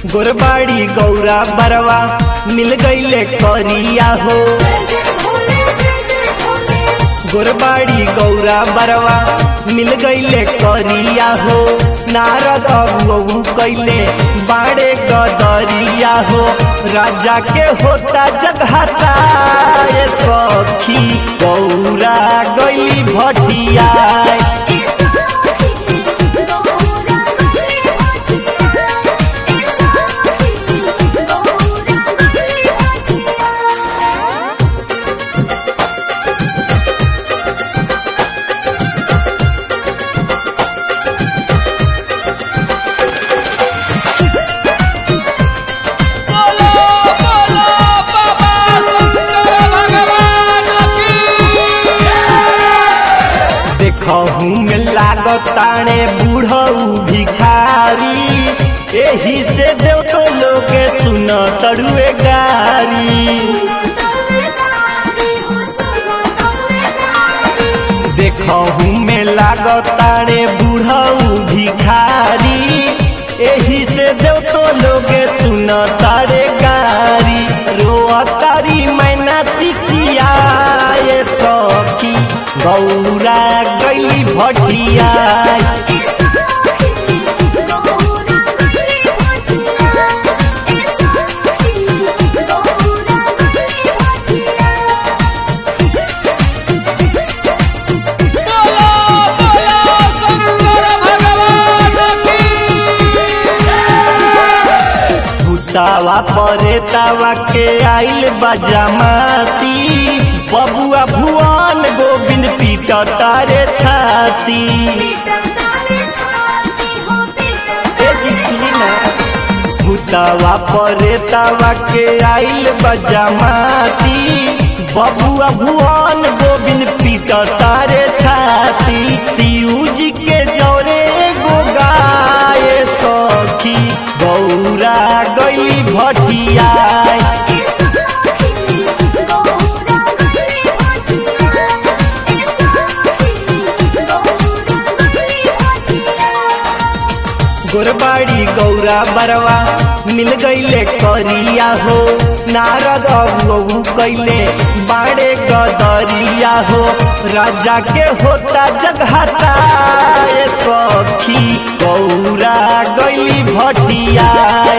गोरबाड़ी गौरा बरवा मिल गईले करिया हो गोरबाड़ी गौरा बरवा मिल गईले करिया हो नारद अबू कैले बाड़े गदरिया हो राजा के होता जगहसा ये सखी गौरा गईली भटिया बोलो बोलो बाबा शंकर भगवान की देखहू में लागताणे बूढ़ऊ भिखारी एही से देव तो लोग सुन तड़ुए गारी देखहू में लागताणे बूढ़ऊ भिखारी एही से देव तो लोग सुन तारे गारी रोआ तारी मैना सिसिया ये सखी गौरा गई भटिया बोलो बोलो शंकर भगवान की भूतावा परे तावा के आइल बजामाती बबुआ भुवन गोविंद पीट तारे छाती ए दिखली ना भूतावा परे तावा के आइल बजामाती बबुआ भुवन गोविंद पीट तारे छाती शिव जी के जौरे गो गाय सखी गौरा गई भटिया गोरबाड़ी गौरा बरवा मिल गईले करिया हो नारद अबू कैले बाड़े गदरिया हो राजा के होता जगहसा ये सखी गौरा गईली भटिया